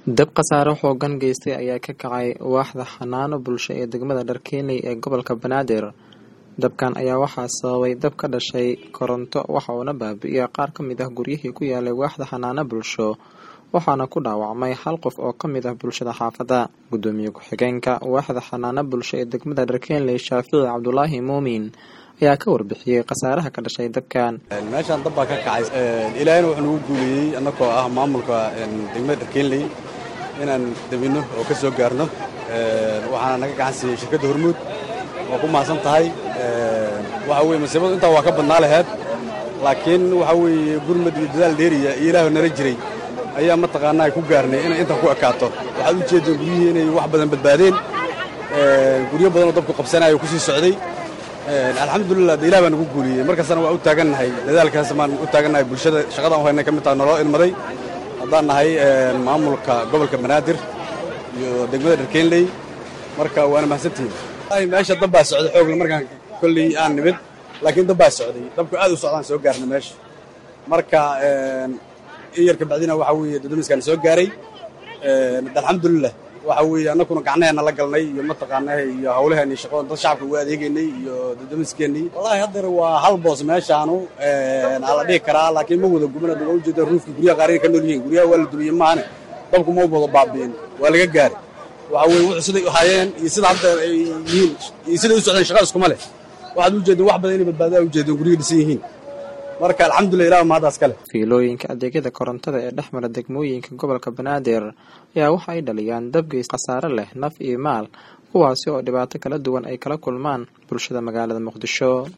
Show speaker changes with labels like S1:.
S1: dab khasaare xoogan geystay ayaa ka kacay waaxda xanaano bulsho ee degmada dharkeenley ee gobolka banaadir dabkan ayaa waxaa sababay dab ka dhashay koronto waxa uuna baabi'iyay qaar ka mid ah guryihii ku yaalay waaxda xanaano bulsho waxaana ku dhaawacmay hal qof oo ka mid ah bulshada xaafadda guddoomiye ku-xigeenka waaxda xanaano bulsho ee degmada dharkeenley shaafici cabdulaahi muumin ayaa ka warbixiyey khasaaraha ka dhashay dabkan
S2: meeshaan dab baa ka kacay ilaahayna wuxuu nagu guuliyey annagoo ah maamulka degmada dharkeenley inaan dabinno oo ka soo gaarno waxaana naga gacan siiyey shirkadda hormuud waa ku mahadsan tahay waxa weye masiibadu intaa waa ka badnaa laheed laakiin waxa weeye gurmad iyo dadaal dheeriya iyo ilaahu nala jiray ayaa mataqaanaa ku gaarnay inay intan ku ekaato waxaad u jeeddeen guryihii inay wax badan badbaadeen guryo badanoo dabku qabsanaya ku sii socday alxamdulilah de ilah baa nagu guuliyey markastana waa u taagannahay dadaalkaas baan u taagannahay bulshada shaqadan u haynay ka mid taha naloo ilmaday haddaan nahay maamulka gobolka banaadir iyo degmada dharkeenley marka waana mahadsantihiin meesha dab baa socday xoogle markaan kolley aan nimid laakiin dab baa socday dabku aad u socdaan soo gaarna meesha marka in yar kabacdina waxa weeye dadamiskaan soo gaaray alxamdulilah waxa weeye annaguna gacnaheena la galnay iyo mataqaanaa iyo hawlaheeni shaqo dad shacabka ugu adeegaynay iyo dadamiskeenii wallahi haddeer waa hal boos meeshaanu aa la dhihi karaa laakiin ma wada gubana waa ujeeda ruufkii guryaha qaarina ka nool yihiin guryaha waa la duliyey maahane dabku ma wada baabi'in waa laga gaaray waxa weye wuxuu siday u hayeen iyo sida hadda ay yihiin iyo siday u socdeen shaqa iskuma leh waxaad ujeedeen wax badan inay badbaadaan ujeedeen guryaha dhisan yihiin marka alxamdulillah ilaah mahadaas kale
S1: fiilooyinka adeegyada korontada ee dhex mara degmooyinka gobolka banaadir ayaa waxa ay dhaliyaan dabgeys khasaare leh naf iyo maal kuwaasi oo dhibaato kala duwan ay kala kulmaan bulshada magaalada muqdisho